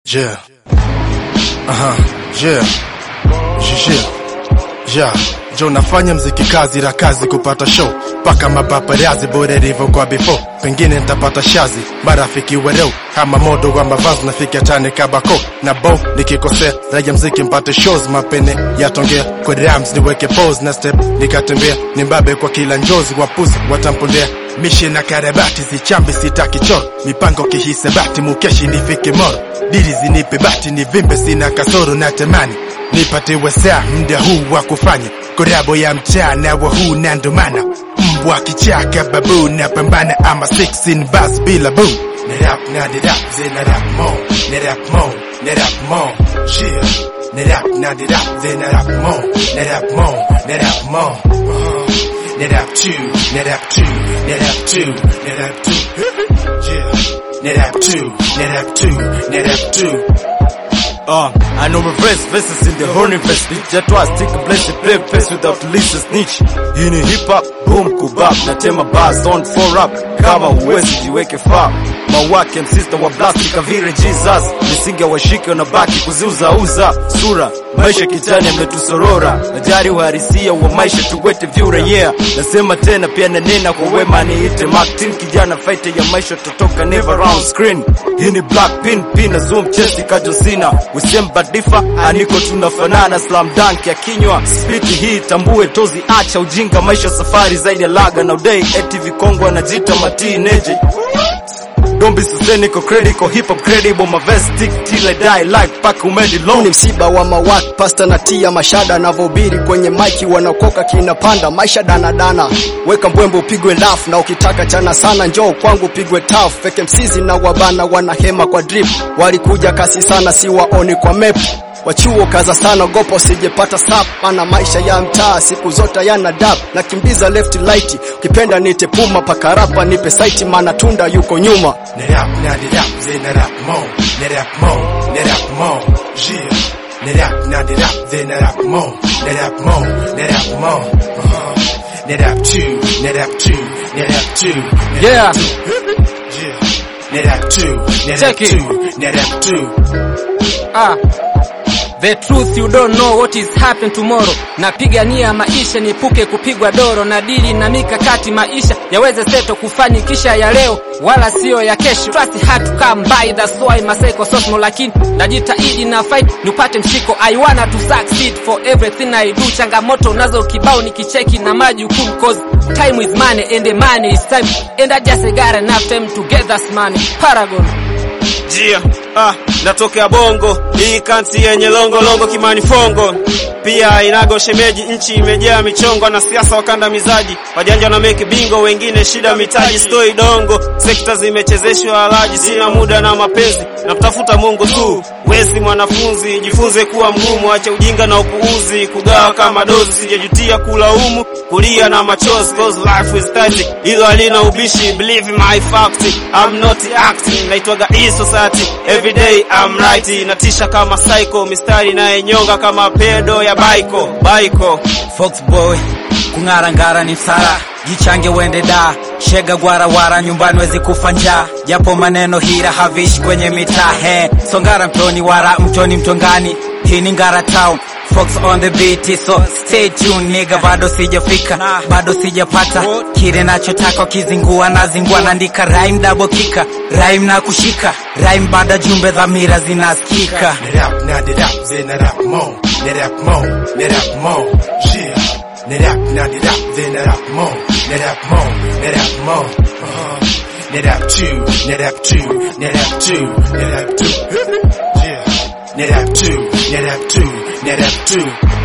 Yeah. Aha. Yeah. Yeah. Yeah. Jo nafanya mziki kazi la kazi kupata show paka mapaparazi bora ilivyo kwa before pengine nitapata shazi marafiki wereu ama modo wa mavazi nafika tane kabako na bo nikikosea raja mziki mpate shows mapene yatongea kwa rams niweke pose na step nikatembea nimbabe kwa kila njozi wapuzi watampondea mishe na karabati zichambi sitaki choro mipango kihisabati mukeshi nifike moro dili zinipe bati nivimbe sina kasoro na temani nipatiwe saa mda huu wa kufanya korabo ya mchana wa huu na ndomana mbwa kichaka babu na pambana ama 16 bas bila bu na rap na di rap zina rap mo na rap mo na rap mo yeah na rap na di rap zina rap mo na rap mo na rap mo uh, na rap two na rap two na rap two na rap two yeah na rap two na rap two na rap two Uh, I know my verse, verses in the horny verse Bitch, I twice, take a blessed play face without Lisa snitch Hii ni hip hop, boom kubap Natema bars on for rap Kama huwezi jiweke far Mawake msista wa blast kavire Jesus Misingi washike unabaki kuziuzauza Sura, maisha kitani yametusorora Najari uharisia wa maisha tuwete vyura yeah Nasema tena pia nanena kwa wema niite Martin Kijana fighter ya maisha totoka never round screen Hii ni black pin, pin na zoom chesti kajosina Wisemba difa, aniko tunafanana slam dunk ya kinywa Spiti hii tambue tozi acha ujinga maisha safari zaidi ya laga na udai eti vikongwa anajita matineje Don't be sustainable, critical, hip hop credible, my vest stick till I die like pack umedi Huu long ni msiba wa mawak pasta na tia mashada anavyohubiri kwenye maiki wanakoka kinapanda maisha danadana weka mbwembe upigwe laf na ukitaka chana sana njoo kwangu upigwe taf peke msizi na wabana wanahema kwa drip walikuja kasi sana si waoni kwa map wachuo kaza sana gopo sijepata sap ana maisha ya mtaa siku zote yana dap nakimbiza left light ukipenda nite puma pakarapa nipe saiti maana tunda yuko nyuma na rap na di rap zina rap mo na rap mo na rap mo yeah na rap na di rap zina rap mo na rap mo na rap mo uh, na rap two na rap two na rap two na Yeah. rap two. yeah na rap two na rap Check it. two na rap two Ah. The truth you don't know what is happen tomorrow. Napigania maisha nipuke kupigwa doro na dili na mikakati maisha yaweze seto kufanikisha ya leo wala sio ya kesho. Trust hard to come by that's why maseko sosmo lakini najitahidi na fight nipate mshiko I wanna to succeed for everything I do. Changamoto nazo kibao nikicheki na majukumu cause time is money and the money is time and I just got enough time to get that money. Paragon. Jia, ah, natokea bongo hii kanti yenye longo longo kimani fongo pia inago shemeji nchi imejaa michongo na siasa wakandamizaji wajanja na meki bingo wengine shida mitaji stoi dongo sekta zimechezeshwa alaji sina muda na mapenzi na kutafuta mungu tu wesi mwanafunzi jifunze kuwa mgumu acha ujinga na upuuzi kugawa kama dozi sijajutia kulaumu kulia na machozi cause life is tight hilo halina ubishi believe my fact I'm not acting naitwaga e society every day I'm right natisha kama psycho mistari nayenyonga kama pedo ya baiko baiko Foxboy kung'ara ngara ni msara jichange uende da shega gwarawara nyumbani wezi kufa njaa japo maneno hira havishi kwenye mitaa he songara mtoni wara mtoni mtongani hii ni ngara town Fox on the beat so stay tuned nigga bado sijafika bado sijapata kile nachotaka kizingua na zingua naandika rhyme double kika rhyme na kushika rhyme baada jumbe dhamira zinasikika na rap na di rap zina rap mo na rap mo na rap mo yeah na rap na di rap zina rap mo na rap mo na rap mo uh, na rap two na rap two na rap two na rap two yeah na rap two na rap two na rap two